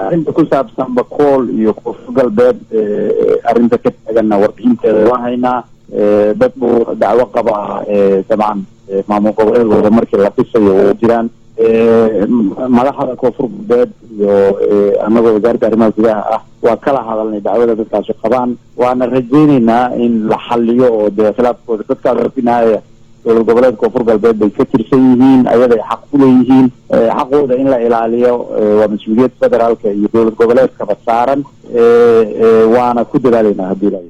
arrinta ku saabsan bakool iyo koonfur galbeed arrinta ka taaganna warbixinteeda waan haynaa dad buu dacwo qabaa dabcan maamul goboleedkooda markii la dhisayo way jiraan madaxda koonfur galbeed iyo anagoo wasaaradda arrimaha gudaha ah waa kala hadalnay dacwada dadkaasu qabaan waana rajayneynaa in la xaliyo oo dee khilaafkooda dadkaas rabinaaya dowlad goboleedka koonfur galbeed bay ka tirsan yihiin ayaday xaq ku leeyihiin xaqooda in la ilaaliyo waa mas-uuliyad federaalka iyo dowlad goboleedkaba saaran waana ku dadaaleynaa haddii la